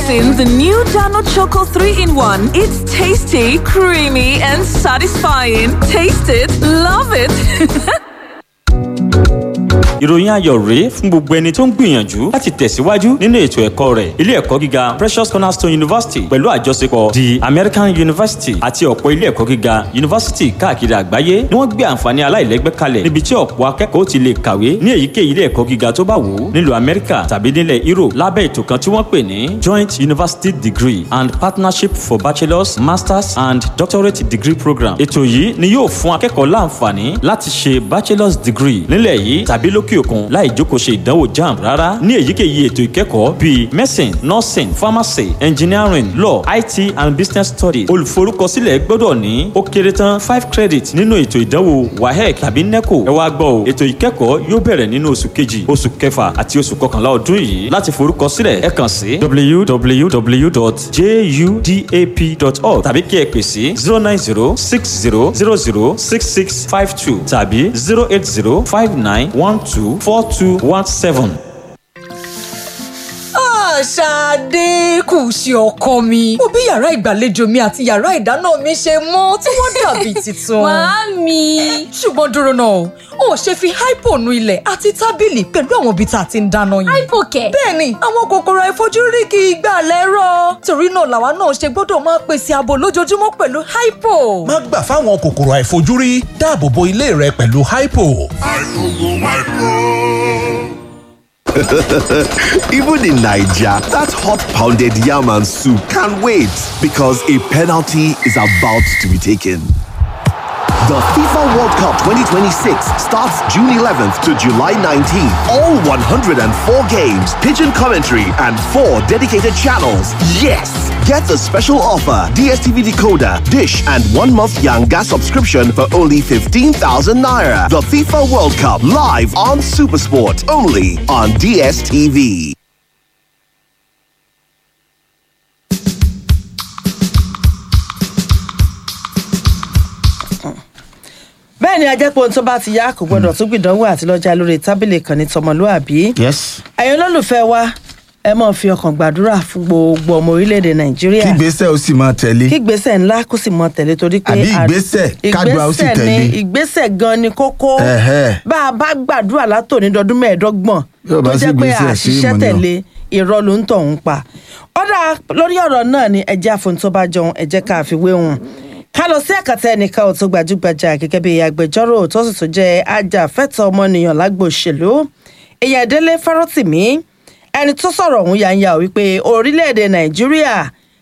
Introducing the new Dano Choco 3 in 1. It's tasty, creamy, and satisfying. Taste it, love it. ìròyìn ayọ̀ rèé fún gbogbo ẹni tó ń gbìyànjú láti tẹ̀síwájú nínú ètò ẹ̀kọ́ rẹ̀ ilé ẹ̀kọ́ gíga Precious Cornerstone University pẹ̀lú àjọṣepọ̀ the American University àti ọ̀pọ̀ ilé ẹ̀kọ́ gíga yunifásítì káàkiri àgbáyé ni wọ́n gbé àǹfààní aláìlẹ́gbẹ́ kalẹ̀ níbi tí ọ̀pọ̀ akẹ́kọ̀ọ́ ti lè kàwé ní èyíkéyìí ilé ẹ̀kọ́ gíga tó bá wù ú nílùú Amẹ́ríkà tàbí nílẹ̀ Europe lábẹ́ ètò kan tí wọ́n pè ní Joint University Degree and Partnership for Bachelors Masters and Doctorate Degree Program ètò yìí ni yóò fún akẹ́kọ̀ọ́ láǹfààní láti ṣe bachelor's degree nílẹ̀ yìí tàbí lókè òkun láì jókòó ṣe ìdánwò jamb rárá ní èyíkéyìí ètò ìkẹ́kọ̀ọ́ bíi medicine nursing pharmacy engineering law IT and business studies olùforúkọsílẹ̀ gbọ́dọ̀ ní ó kéré tán five credit nínú ètò ìdánwò WAEC tàbí NECO ẹ wá gbọ́ o ètò ìkẹ́kọ̀ọ́ yóò bẹ̀rẹ̀ nínú oṣù kejì oṣù kẹfà àti oṣù kọkànlá ọdún yìí láti forúkọsílẹ̀ ẹ kàn sí www.judap.org tàbí kí ẹ pè sí zero nine zero six zero zero zero six six five two tàbí zero eight zero five nine one two four two one seven. Ṣadé kù sí ọkọ mi. Mo bí yàrá ìgbàlejò mi àti yàrá ìdáná mi ṣe mọ́ tí wọ́n dàbí tuntun. Màámi. Ṣùgbọ́n dúró náà, o ò ṣe fi hypo nu ilẹ̀ àti tábìlì pẹ̀lú àwọn ibi tá a ti ń dáná yẹn. Hypo kẹ̀. Bẹ́ẹ̀ni, àwọn kòkòrò àìfojúrí kì í gbà lẹ́rọ̀. Torí náà làwa náà ṣe gbọ́dọ̀ máa pèsè ààbò lójoojúmọ́ pẹ̀lú hypo. má gbà fáwọn kòkòrò àìfojúrí dáàbò bo ilé rẹ pẹ̀lú hypo. Even in Nigeria, that hot pounded yam and soup can't wait because a penalty is about to be taken. The FIFA World Cup 2026 starts June 11th to July 19th. All 104 games, pigeon commentary, and four dedicated channels. Yes! Get the special offer DSTV decoder, dish, and one month Yanga subscription for only 15,000 naira. The FIFA World Cup live on Supersport, only on DSTV. bẹ́ẹ̀ ni ajẹ́pọ̀ ohun tó bá ti yá kò gbọ́dọ̀ tún gbìdánwò àti lọ́jà lórí tábìlì kan ní tọmọlúàbí. yes. ẹ̀yin olólùfẹ́ wa ẹ máa fi ọkàn gbàdúrà fún gbogbo ọmọ orílẹ̀-èdè nàìjíríà kí ìgbésẹ̀ ó sì máa tẹ̀lé. kí ìgbésẹ̀ ńlá kó sì mọ tẹ̀lé torí pé Àbí à- ìgbésẹ̀ kádùá ó sì ìgbésẹ̀ tẹ̀lé. ni ìgbésẹ̀ gan ni kókó Ẹ̀hẹ́. bá a bá gbàdúrà látòní dọdún mẹ́ẹ̀ẹ́dọ́gbọ̀n Bí ó bá tó sí jẹ́ pé ìgbésẹ̀, sí àṣìṣe ìmọ̀ ni o. tẹ̀lé irọ́ ló ń tọ̀hún pa ọ̀dà lórí ọ̀rọ̀ náà ni ẹjẹ́ àfohun tó bá jọun ẹjẹ́ ká fi wé wọn ká lọ sí ẹ̀ka tẹ́ ẹnìkan ò tó gbajúgbajà gẹ́gẹ́ bí agbẹjọ́rò tó sì tún jẹ́ ajàfẹ́tọ̀ọ́ ọmọnìyàn lágbo òṣèlú èèyàn délé fárọ́tìmí ẹni tó sọ̀rọ̀ ọ̀hún yanya wípé orílẹ̀-èdè nàìjíríà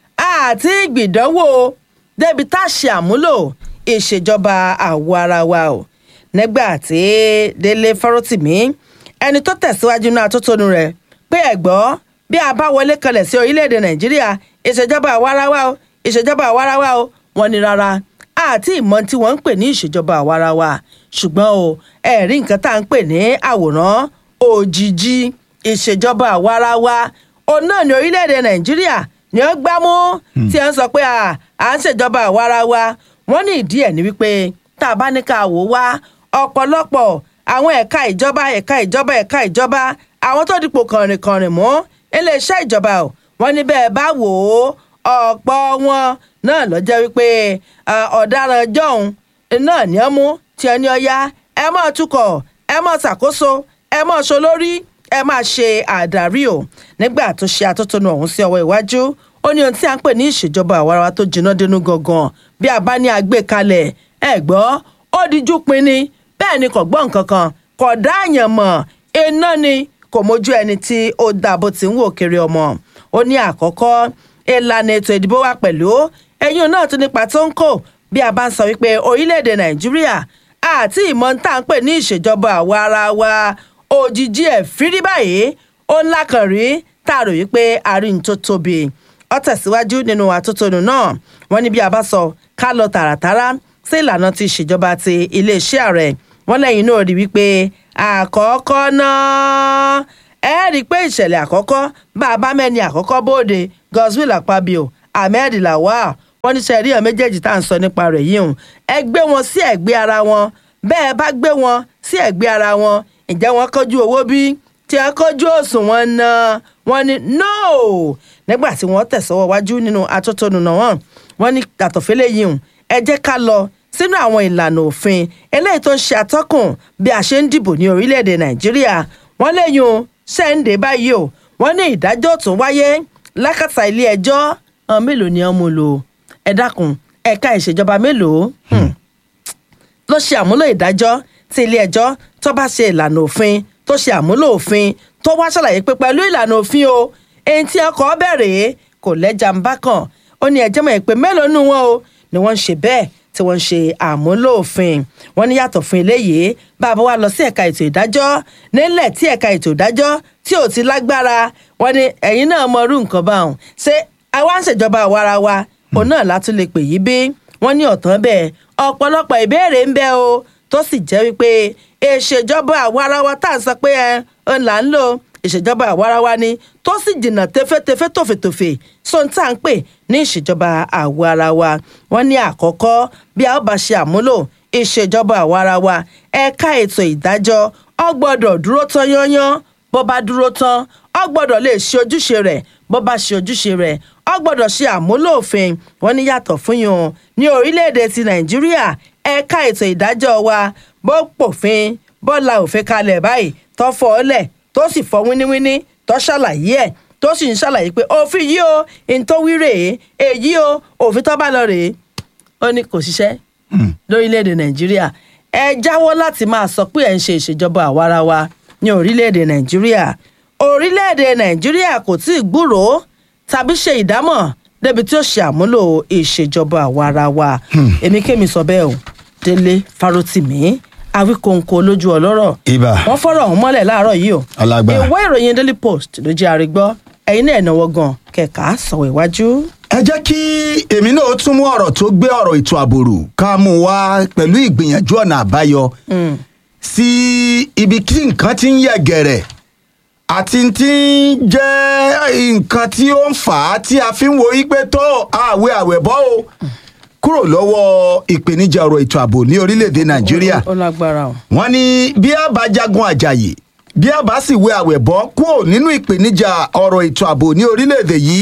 àti ìgbìdánwò débi tá a ṣe àmúlò ìṣèjọba àwọ̀ ara wa o nígbà tí délé fárọ́tìmí ẹni tó tẹ̀síwájú náà tó tónu rẹ̀ pé ẹ̀gbọ́ bí a bá wọlé kalẹ̀ sí orílẹ̀-èdè nàìjíríà ìṣèjọba àwarawa o ìṣèjọba àwarawa o wọ́n ní rárá àti ìmọ̀ tí wọ́n ń pè ní ìṣèjọba àwarawa ṣùgbọ́n o ẹ̀rí nǹkan tá à ń pè ní àwòrán òjijì ìṣèjọba àwarawa òun náà ní orílẹ̀-èdè nàìjíríà ni ó gbámú tí ẹ ń sọ pé à à ń ṣèjọba àwarawa wọ́n ní ìdí ẹ̀ ní wípé tá a bá ní ká wò wá ọ̀pọ̀lọpọ̀ àwọn ẹ̀ka ìjọba ẹ̀ka ìjọba ẹ̀ka ìjọba àwọn tó dipò kànrìnkànrìn mú iléeṣẹ́ ìjọba o wọ́n ní bẹ́ẹ̀ bá wò ó ọ̀pọ̀ wọn náà lọ jẹ́ wípé à, ọ̀daràn jọ̀hún náà ní ọ́ mú tí ẹni ọya ẹ máa tukọ̀ ẹ máa ṣàkóso ẹ máa ṣe olórí ẹ máa ṣe àdarí o nígbà tó ṣe atótónu ọ̀hún sí ọwọ́ iwájú ó ní ohun tí a ń pè ní ìṣèjọba àwarawa tó jiná dénú gangan bí a bá ní àgbékalẹ̀ ẹ gbọ́ ó dijú pinni bẹ́ẹ̀ ni kò gbọ́ nǹkan kan kò dá àyàn mọ̀ iná ni kò mójú ẹni tí ó dà bó ti ń wò kiri ọmọ ó ní àkọ́kọ́ ìlànà ètò ìdìbò wa pẹ̀lú ẹ̀yìn náà tún nípa tó ń kò bí a bá ń sọ wípé orílẹ̀-èdè nàìjíríà àti ìmọ̀ tá à ń pè ní ìṣèjọba àwa ara wa òjijì ẹ̀ fírí báyìí ó ńlá kan rí tá a rò wípé àárín tó tóbi ó tẹ̀síwájú nínú àtótónu náà wọ́n ní bí a bá sọ ká lọ tààràtàrà sí ìlànà ti ìṣèjọba ti iléeṣẹ́ ààrẹ wọ́n lẹ́yìn náà rí wípé àkọ́kọ́ náà ẹ rí i pé ìṣẹ̀lẹ̀ àkọ́kọ́ bá a bá mẹ́ni àkọ́kọ́ bóde godswill akpabio ahmed lawal wọ́n ní sẹ́ẹ̀rí ẹ̀ méjèèjì tá à ń sọ nípa rẹ̀ yìí hùn ẹ gbé wọn sí ẹ̀gbẹ́ ara wọn bẹ́ẹ̀ bá gbé wọn sí ẹ̀gbẹ́ ara wọn ǹjẹ́ wọ́n kọjú owó bí tí a kọjú òṣùwọ̀n náà wọ́n ní no nígbà tí wọ́n tẹ̀sọ́wọ́ wájú nínú atótónu náà wọ́n wọ́n ní àtọ̀fẹ́lẹ́ yìí hùn ẹ jẹ́ ká lọ sínú àwọn ìlànà òfin eléyìí tó ń ṣe atọ́kùn bí a ṣe ń dìbò ní orílẹ̀-èdè nàìjíríà wọ́n léyìn o ṣẹ́ǹdé báyìí o wọ́n ní ìdájọ́ tún wáyé lákàtà ilé ẹjọ́ àwọn mélòó ni wọ́n mú lò ẹ dákun ẹ̀ka ìṣèjọba mélòó Hmm ló ṣe àmúlò ìdájọ́ tí ilé ẹjọ́ tó bá ṣe ìlànà òfin tó ṣe àmúlò òfin tó wá ṣàlàyé pé pẹ̀lú ìlànà òfin o èyí tí ọkọ̀ bẹ̀rẹ̀ kò lẹ́jà ń bá kàn ó ní ẹjẹ́ mọ̀ pé mélòó nù wọn o ni wọ́n ń ṣe bẹ́ẹ̀ tí wọ́n ń ṣe àmúlò òfin wọ́n ní yàtọ̀ fún eléyìí bá a bá wá lọ sí ẹ̀ka ètò ìdájọ́ nílẹ̀ tí ẹ̀ka ètò ìdájọ́ tí ò ti lágbára wọ́n ní ẹ̀yin náà mọ irú nǹkan báwọn ṣé àwa ń ṣèjọba àwarawa òun náà látún lè pè yí bí wọ́n ní ọ̀tán bẹ́ẹ̀ ọ̀pọ̀lọpọ̀ ìbéèrè ń bẹ o tó sì jẹ́ wípé ìṣèjọba àwarawa tá à ń sọ pé ẹ ń là ń lò ìṣèjọba àwarawa ni tó sì jìnnà tẹfẹ́tẹfẹ́ tòfètòfè sóhun tá à ń pè ní ìṣèjọba àwarawa wọ́n ní àkọ́kọ́ bí a ó bá ṣe àmúlò ìṣèjọba àwarawa ẹ̀ka ètò ìdájọ́ ó gbọ́dọ̀ dúró tán yányán bó bá dúró tán ó gbọ́dọ̀ lè ṣe ojúṣe rẹ̀ bó bá ṣe ojúṣe rẹ̀ ó gbọ́dọ̀ ṣe àmúlò òfin wọn ní yàtọ̀ fún yun ní orílẹ̀-èdè ti nàìjíríà ẹ̀ka ètò ìdájọ́ wa bó pòfin bó la òfin kalẹ̀ báyìí tó fọ́ ọ lẹ̀ tó sì fọ́ wíníwíní tó ṣàlàyé ẹ̀ tó sì ń ṣàlàyé pé òfin yìí o ìtòwí rèé èyí o òfin tó bá lọ rèé ó ní kò ṣiṣẹ́ lórílẹ̀‐èdè nàìjíríà ẹ jáwọ́ láti máa sọ pé ẹ̀ ń ṣe ìṣèjọba àwarawa ní orílẹ̀‐èdè nàìjíríà orílẹ̀‐èdè nàìjíríà kò tí ì gbúròó tàbí ṣe ìdámọ̀ débi tí ó ṣe àmúlò ìṣèjọba àwarawa èmi kémi sọ bẹ́ẹ̀ o délé farotimi awíkóńkó lójú ọlọ́rọ̀ Ibà. wọ́n fọ́rọ̀ ọ̀hún mọ́lẹ̀ láàárọ̀ yìí o Ọlágbà. ìwé ìròyìn daily post ló jẹ́ àrígbọ́ ẹ̀yin náà ẹ̀nàwọ́ gan kẹ̀kà sọ̀rọ̀ iwájú. ẹ jẹ́ kí èmi náà tún mú ọ̀rọ̀ tó gbé ọ̀rọ̀ ètò àbòrò ká mú wá pẹ̀lú ìgbìyànjú ọ̀nà àbáyọ sí ibi tí nǹkan ti ń yẹ gẹ̀rẹ̀ àti tí ń jẹ́ nǹkan tí ó ń fà á tí a fi ń wo wípé tó àwẹ̀ àwẹ̀ bọ́ o kúrò lọ́wọ́ ìpèníjà ọ̀rọ̀ ètò ààbò ní orílẹ̀-èdè nàìjíríà ó lágbára o. wọ́n ní bí a bá jagun àjàyè bí a bá sì wé àwẹ̀ bọ́ kúrò nínú ìpèníjà ọ̀rọ̀ ètò ààbò ní orílẹ̀-èdè yìí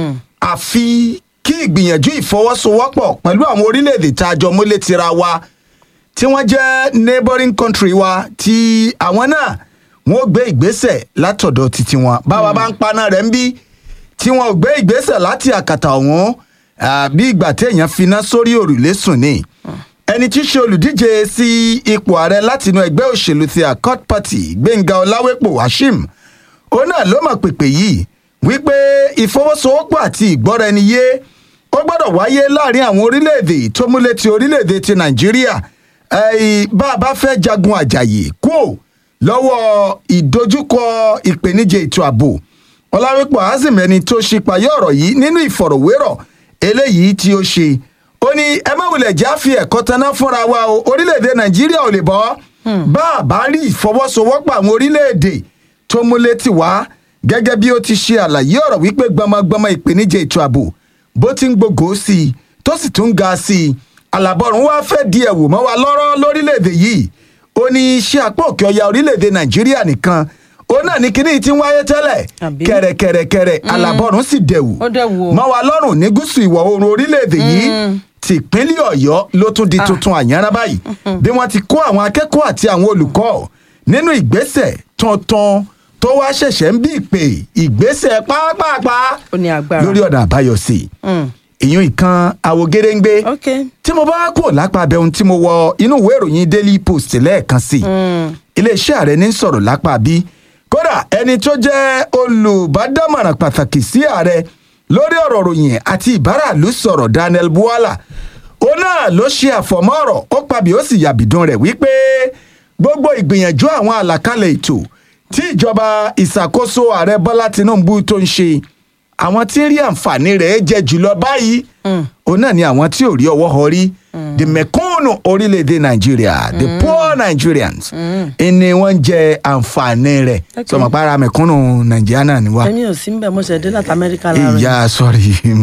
àfi kí ìgbìyànjú ìfọwọ́sowọ́pọ̀ pẹ̀lú àwọn orílẹ̀-èdè tá a jọ mọ́lé tira wa tí wọ́n jẹ́ neighboring country wa tí àwọn náà wọ́n gbé ìgbésẹ̀ látọ̀dọ̀ títí wọn báwa bá ń paná rẹ̀ ń bí tí wọn ò gbé ìgbésẹ̀ láti àkàtà ọ̀hún ah, bí ìgbà téèyàn finá sórí òrùlé sùn ni ẹni tí í ṣe olùdíje sí ipò ààrẹ látinú ẹgbẹ́ òṣèlú ti accord party gbẹ̀ngà ọláwépò washim ó náà ló mọ̀ pèpè yìí wípé ìfọwọ́sowọ́pọ̀ àti ìgbọ́ra-ẹni-yé ó gbọ́dọ̀ wáyé láàrin àwọn orílẹ̀-èdè tó múlẹ̀ ti orílẹ̀-èdè ti nàìjíríà ẹ̀ẹ́ bá a bá fẹ́ jagun àjàyè kúò lọ́wọ́ ìdojúkọ ìpèníjà ètò ààbò ọláwépọ̀ azim ẹni tó ṣípayọ ọ̀rọ̀ yìí nínú ìfọ̀rọ̀wérọ̀ eléyìí tí ó ṣe ó ní ẹ má wulẹ̀ já fi ẹ̀kọ́ taná fúnra wa o orílẹ̀-èdè nàìjíríà ò lè bọ́ bá a bá rí ìfọwọ́sowọ́pọ̀ àwọn orílẹ̀-èdè tó múlẹ̀ tì wá gẹ́gẹ́ bí ó ti ṣe àlàyé ọ̀rọ̀ wípé gbọmọgbọmọ ìpèníjà ètò ààbò bó ti ń gbogbo sí i tó sì tún ga sí i àlàbọ̀rùn wá fẹ́ di ẹ̀wò mọ́ wa lọ́rọ́ lórílẹ̀‐èdè yìí ó ní iṣẹ́ apá òkè ọya orílẹ̀‐èdè nàìjíríà nìkan ó náà ní kíní tí ń wáyé tẹ́lẹ̀ Àbí? kẹ̀rẹ̀kẹ̀rẹ̀kẹ̀rẹ̀ àlàbọ̀rùn sì dẹ̀wò Ó dẹ̀wò. mọ́ wa lọ́rùn ní gúúsù ìwọ̀ oòrùn orílẹ̀‐èdè yìí tìpínlẹ̀ ọ̀yọ́ ló tún di tuntun àyànrá báyìí bí wọ́n ti kó àwọn akẹ́kọ̀ọ́ àti àwọn olùkọ́ nínú ìgbésẹ̀ tuntun tó wá ṣẹ̀ṣẹ̀ ń bí ìpè ìgbésẹ̀ pápápá Ó ní agbára. lórí ọ̀nà àbáyọ sí i ìyún ìkan àwògedengbe ok tí mo bá kúrò lápá abẹ ohun tí mo wọ inú ìwé ìròyìn daily post lẹ́ẹ̀kan sí i iléeṣẹ́ ààrẹ ní sọ̀rọ̀ lápá bí kódà ẹni tó jẹ́ olùbádámọ̀ràn pàtàkì sí ààrẹ lórí ọ̀rọ̀ ròyìn àti ìbáràlú sọ̀rọ̀ daniel buwala ó náà ló ṣe àfọ̀mọ́ ọ̀rọ̀ ó pabì ó sì yàbìdún rẹ̀ wípé gbogbo ìgbìyànjú àwọn àlàkalẹ̀ ètò tí ìjọba ìṣàkóso ààrẹ bọ́lá tinubu tó ń ṣe àwọn tí ń rí àǹfààní rẹ̀ jẹ jùlọ báyìí òun náà ni àwọn tí ò rí ọwọ́ họ rí the mẹ̀kúnnù orílẹ̀-èdè nàìjíríà the poor nigerians ni wọ́n ń jẹ àǹfààní rẹ̀ Okay. sọmọ para mẹ̀kúnnù nàìjíríà náà ni wá. èmi ò sí mbẹ mo ṣe dé láti amẹ́ríkà láàárọ̀ ìyá sọ̀rọ̀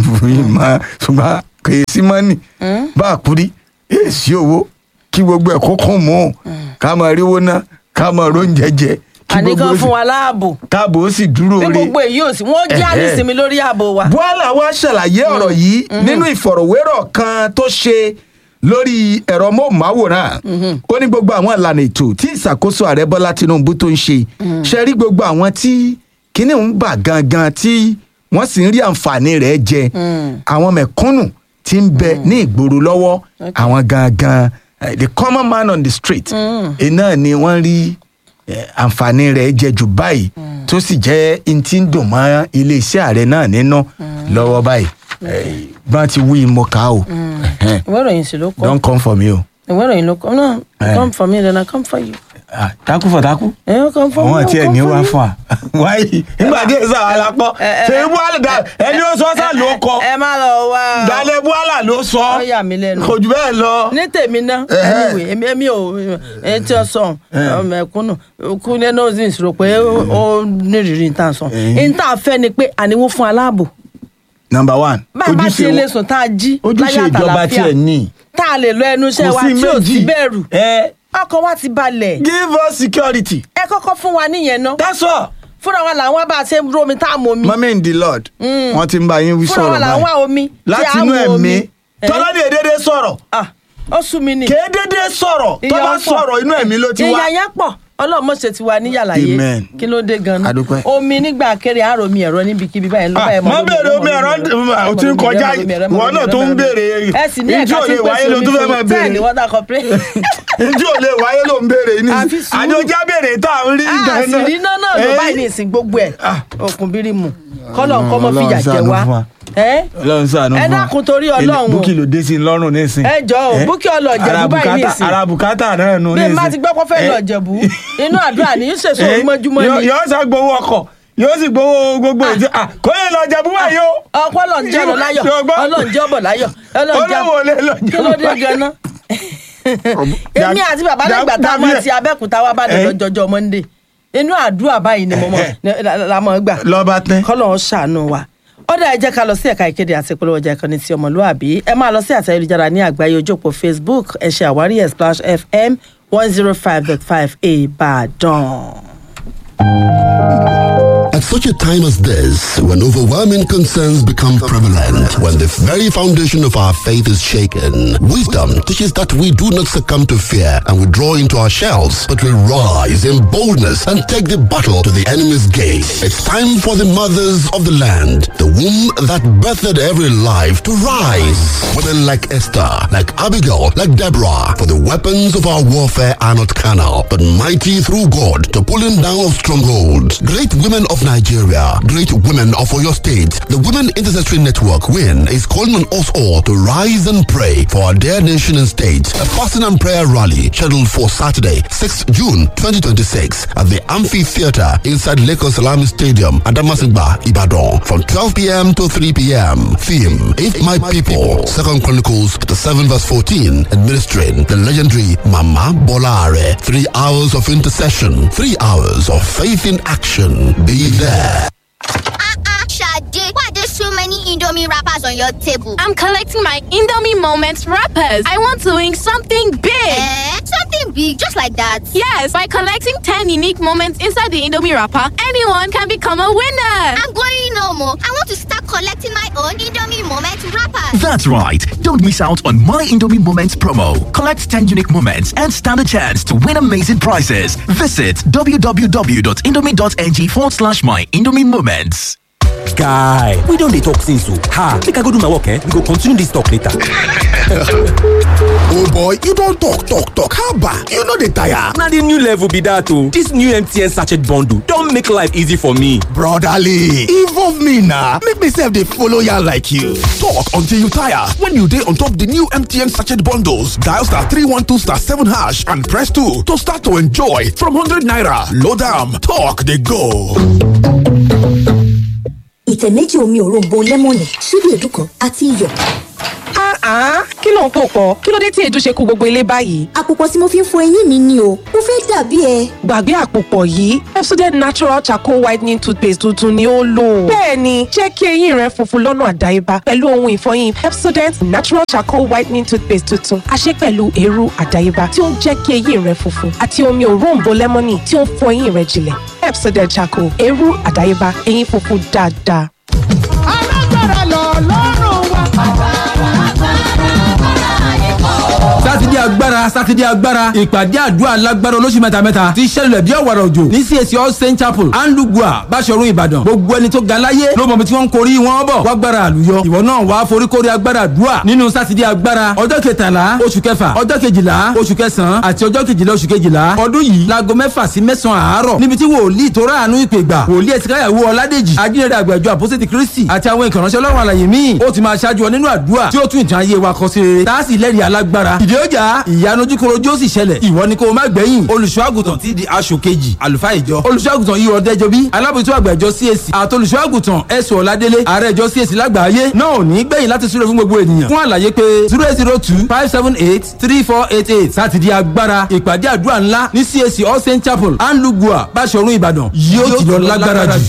ìmọ̀ ṣùgbọ́n kò yẹ sí mọ́nì bá a kúrí èsì owó kí gbogbo ẹ̀ kókó mú un ká máa ríwó ná ká máa róúnjẹ jẹ Kí àní gbogbo kan ó sì- fún wa láàbò káàbò ó sì dúró bí re gbogbo èyí ò sí wọn jẹ́ Ẹ̀hẹ́. ànísinmi lórí ààbò wa. buhala wá ṣàlàyé ọ̀rọ̀ yìí nínú ìfọ̀rọ̀wérọ̀ kan tó ṣe lórí ẹ̀rọ móhùnmáwòrán ó ní gbogbo àwọn ìlànà ètò tí ìṣàkóso ààrẹ bọ́lá tinubu tó ń ṣe ṣe rí gbogbo àwọn tí kíní ń bà gangan tí wọ́n sì ń rí àǹfààní rẹ̀ jẹ àwọn mẹ̀kúnnù tí ń bẹ ní ìgboro lọ́wọ́ àwọn gangan eh, the common man on the street iná ni wọ́n rí eh, àǹfààní rẹ̀ jẹ jù báyìí tó sì jẹ́ n tí ń dùn mọ́ iléeṣẹ́ ààrẹ náà nínú lọ́wọ́ báyìí Eh, bá ti wí mo kà á o Ẹhẹ́n. ìwé ìròyìn sì ló kọ́ don't come for me o. ìwé ìròyìn ló kọ́ náà Eh. come for me then I come for you. Ah, takú fọ takú. ẹ ó come for me àwọn I tí ẹ come ní for wá you. fún wa wáyé nígbà tí èsà àlápọ̀ ẹ, ṣe ẹ, buhala dá ẹni ó sọ sá ló kọ ẹ má lọ wá o. dalẹ buhala ló sọ ó yà mí lẹ́nu. kò jù bẹ́ẹ̀ lọ. ní tèmi náà Ẹhẹ́. anyway èmi èmi ò ẹ tí ó sọ ọmọ ẹkúnnù kú ní noses rò pé ó- ó nírìírí níta sọ níta fẹ́ ni pé àníwó fún aláàbò number one bá a bá ṣe lè sùn tá a jí láyé ojúṣe ìjọba àtàlàfíà tiẹ̀ ní. tá a lè lọ ẹnu iṣẹ́ kò wa sí tí ò sí méjì bẹ̀rù ẹ ọkọ̀ wa ti balẹ̀ give us security. ẹ kọ́kọ́ fún wa níyẹn náà that's all. fúnra wa làwọn bá a ṣe ń romi tá a mọ omi mọ́mí in the lord wọ́n ti ń bá yín wí fúnra wa sọ̀rọ̀ làwọn báyìí omi tí láti a inú mọ ẹ̀mí omi Eh, tọ́lá ní èdèdè sọ̀rọ̀ ah, ó sú mi ni kédédé sọ̀rọ̀ tó Ìyà bá pọ̀. sọ̀rọ̀ inú ẹ̀mí ló ti wá. ìyá yẹn pọ̀ ọlọ́run mọ̀ṣẹ́ ti wà níyàlàyé Amen. kí ló dé gan-an Adúpẹ́. omi nígbà kéré àárò mi ẹ̀rọ níbikíbi báyìí ló Ah, báyìí má béèrè omi ẹ̀rọ ò tí ń kọjá ìwọ náà tó ń béèrè ẹ sì ní ìjú ẹ̀ka ò tí lè ń wáyé pèsè ló omi tún fẹ́ fún máa bẹ́ẹ̀ ni béèrè water corporation ìjú ò lè wáyé ló ń béèrè ní Àfi sùúrù. àjọjá béèrè tá à ń rí àṣírí iná náà ló Eh, báyìí ní ìsìn gbogbo ẹ̀ Ah. òkun bírímù kọ́lọ̀ nǹkan mọ́ Ọlọ́run fìyà jẹ ṣàánú wá fún wa. ẹ́ Ọlọ́run ṣàánú ẹ fún wa. dákun torí Ọlọ́run o. búkì ló dé sí i lọ́rùn nísìn ẹ jọ o búkì ọlọ́ọ̀jẹ̀bú báyìí ní ìsìn ara bùkátà náà nù bí nísìn n bá ti gbọ́ pé fẹ́ lọ jẹ̀bú inú àdúrà ní í ṣèṣò Eh, mọ́júmọ́ yóò- ni yóò sá gbowó ọkọ̀ yóò sì gbowó gbogbo ètò ah, kò lè lọ jẹ búwa yìí o. ọpọ ọlọ́njẹ́ ọ̀nà láyọ̀ Ṣùgbọ́n- ọlọ́njẹ́ ọ̀bọ̀ láyọ̀ ọlọ́njẹ́ olówó lè lọ jẹ kí ló dé búwa yìí. ganan. èmi àti bàbá lẹ́gbàá tá a mọ̀ ti abẹ́kúta wá bá dé Eh. lọ́jọ́jọ́ monday inú àdúrà báyìí ni mo mọ̀ la mọ̀ gbà lọ́ba tẹ́. kọ́lọ̀ ń ṣàánú wa ọ̀dà ẹ jẹ́ ká lọ sí ẹ̀ka ìkéde àti ìpolówó ọjà ìkànnì ti ọmọlúàbí ẹ máa lọ sí àtẹ ayélujára ní àgbáyé ojú òpó facebook ẹ ṣe àwárí ẹ̀ splash fm one zero five dot five ìbàdàn. At such a time as this, when overwhelming concerns become prevalent, when the very foundation of our faith is shaken, wisdom teaches that we do not succumb to fear and withdraw into our shells, but we rise in boldness and take the battle to the enemy's gate. It's time for the mothers of the land, the womb that birthed every life, to rise. Women like Esther, like Abigail, like Deborah, for the weapons of our warfare are not carnal, but mighty through God to pulling down of strongholds. Great women of Nigeria, great women of Oyo State, the Women Intercessory Network, WIN, is calling on us all to rise and pray for our dear nation and state. A fasting and prayer rally scheduled for Saturday, 6th June 2026 at the Amphitheater inside Lagos Salami Stadium, Adamasingba, Ibadan, from 12 p.m. to 3 p.m. Theme, If My People, Second Chronicles, chapter 7 verse 14, administering the legendary Mama Bolare. Three hours of intercession, three hours of faith in action. Be there. Ah ah, Sade, why there's so many Indomie wrappers on your table? I'm collecting my Indomie Moments wrappers. I want to win something big. Eh? Something big, just like that. Yes, by collecting 10 unique moments inside the Indomie wrapper, anyone can become a winner. I'm going no more. I want to start collecting my own Indomie moment wrappers. That's right. Don't miss out on My Indomie Moments promo. Collect 10 unique moments and stand a chance to win amazing prizes. Visit www.indomie.ng forward slash My Indomie Moments. guy we don dey talk since o ha make i go do my work eh we go continue this talk later. oh boy you don talk talk talk haba you no dey tire. na the new level be that o this new mtn sachet bundle don make life easy for me. brotherly involve me na make me sef dey follow yarn like you. talk until you tire when you dey on top the new mtn sachet bundles dial star three one two star seven hash and press two to start to enjoy from hundred naira load am talk dey go. ìtẹ̀ méjì omi òróǹbó lẹ́mọ̀nì ṣíbí èédú kan àti iyọ̀. kí ló ń pò pọ̀ kí ló dé tí èdè ṣe kó gbogbo ilé báyìí. àpòpọ̀ tí mo fi ń fọ eyín mi ni o mo fẹ́ dàbí ẹ. gbàgbé àpòpọ̀ yìí Pepsodent natural charcoal whitening toothpaste tuntun ni ó lò. bẹ́ẹ̀ni jẹ́ kí eyín rẹ funfun lọ́nà àdáyébá pẹ̀lú ohun ìfọyín Pepsodent natural charcoal whitening toothpaste tuntun a ṣe pẹ̀lú eérú àdáyébá tí ó ń jẹ́ kí eyín rẹ funfun àti omi òróǹbó lẹ́mọ́nì tí ó ń fọ eyín rẹ jìnlẹ̀ Pepsodent charcoal eérú àdáyébá eyín funfun dáadáa. alágbára lọ lọ́rùn wa. sátidé agbára sátidé agbára ìpàdé àdúrà alágbára olóṣù mẹ́tamẹ́ta ti ṣẹlẹ̀ bí ọ̀wàrà òjò ní CAC all saint chapel anlugua báṣọ̀run ìbàdàn gbogbo ẹni tó ga láyé ló mọ̀ bí tí wọ́n ń korí wọn bọ̀ wágbára àlùyọ ìwọ náà wàá foríkorí agbára àdúrà nínú sátidé agbára ọjọ́ kẹtàlá oṣù kẹfà ọjọ́ kejìlá oṣù kẹsàn-án àti ọjọ́ kejìlá oṣù kejìlá ọdún yìí láago mẹ́fà sí mẹ́sàn-án àárọ̀ níbi tí wòlíì tó ráàánú ìpè gbà wòlíì ẹ̀sìnkáyàwó ọládèjì ajínrere àgbàjọ àpọ́sẹ̀tì kristi àti àwọn ìkànnì ọlọ́run àlàyé míì ó ti máa ṣáájú ọ nínú àdúrà tí ó tún ìtàn ayé wa kọ sí rere tá a sì lẹ́rìí alágbára ìdí ọjà ìyanu ojúkorojú ó sì ṣẹlẹ̀ ìwọ ni kó o má gbẹ̀yìn olùṣọ́àgùtàn ti di aṣọ kejì àlùfáà ìjọ olùṣọ́àgùtàn yìí ọ̀dẹ́jọ bí alábòjútó àgbà ìjọ CAC àti olùṣọ́àgùtàn ẹ̀sùn ọ̀ládélé ààrẹ ìjọ CAC lágbàáyé náà ò ní gbẹ̀yìn láti súré fún gbogbo ènìyàn fún àlàyé pé zero eight zero two five seven eight three four eight eight sátidé agbára ìpàdé àdúrà ńlá ní CAC all saint chapel anlugua báṣọ̀run ìbàdàn yóò ti lọ lágbára jù.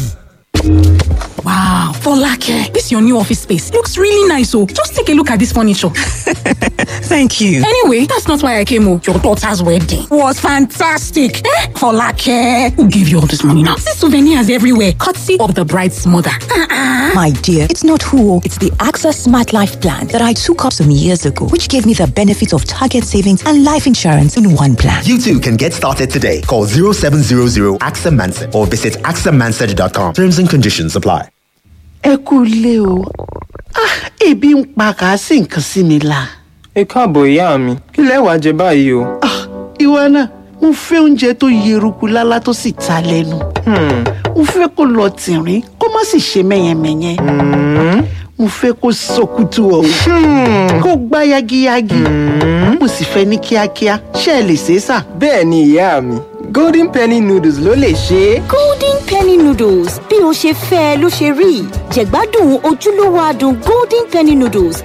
Wow, Folake, this your new office space looks really nice. Oh, just take a look at this furniture. Thank you. Anyway, that's not why I came. Oh, your daughter's wedding was fantastic. Eh? Folake, who gave you all this money now? See souvenirs everywhere, courtesy of the bride's mother. Uh-uh. My dear, it's not who, it's the AXA Smart Life Plan that I took up some years ago, which gave me the benefits of target savings and life insurance in one plan. You too can get started today. Call 0700 AXA Manson or visit axamansard.com. Terms and conditions apply. ẹ kú ilé o Ah, ebi ń pa kàásì nǹkan sí mi la. ẹ káàbọ̀ ìyá mi kí lẹ wàá jẹ báyìí o. ìwọ náà mo fẹ́ oúnjẹ tó yeruku lálá tó sì ta lẹ́nu. mo fẹ́ kó lọ tìrín kó má sì ṣe mẹ́yẹmẹ́yẹ. mo fẹ́ kó sọkútù ọ̀hún kó gbá yagiyagi. mo sì fẹ́ ní kíákíá ṣé ẹ lè ṣe é sà. bẹ́ẹ̀ ni ìyá mi golden penny noodles ló lè ṣe é. golden penny noodles bí o ṣe fẹ́ ẹ ló ṣe rí jẹ̀gbádùn ojúlówó adùn golden penny noodles.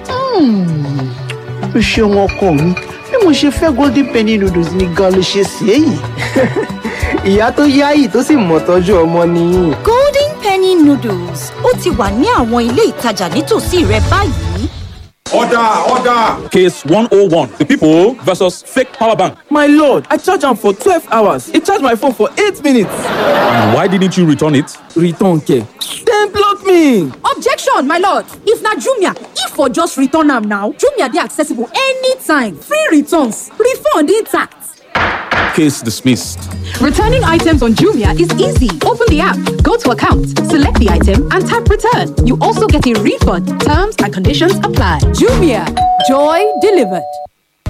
o ṣeun ọkọ mi bí mo ṣe fẹ́ golden penny noodles ni gan ló ṣe sí èyí. ìyá tó yáyì tó sì mọ̀ tọ́jú ọmọ nìyí. golden penny noodles ó ti wà ní àwọn ilé ìtajà nítòsí rẹ báyìí. Order, order! Case 101. The people versus fake power bank. My lord, I charged am for 12 hours. It charged my phone for 8 minutes. And why didn't you return it? Return care. Dem block me. Objection, my lord. If na Jumia, if for just return am now, Jumia dey accessible anytime. Free returns, refund intact. Case dismissed. Returning items on Jumia is easy. Open the app, go to account, select the item, and tap return. You also get a refund. Terms and conditions apply. Jumia, joy delivered.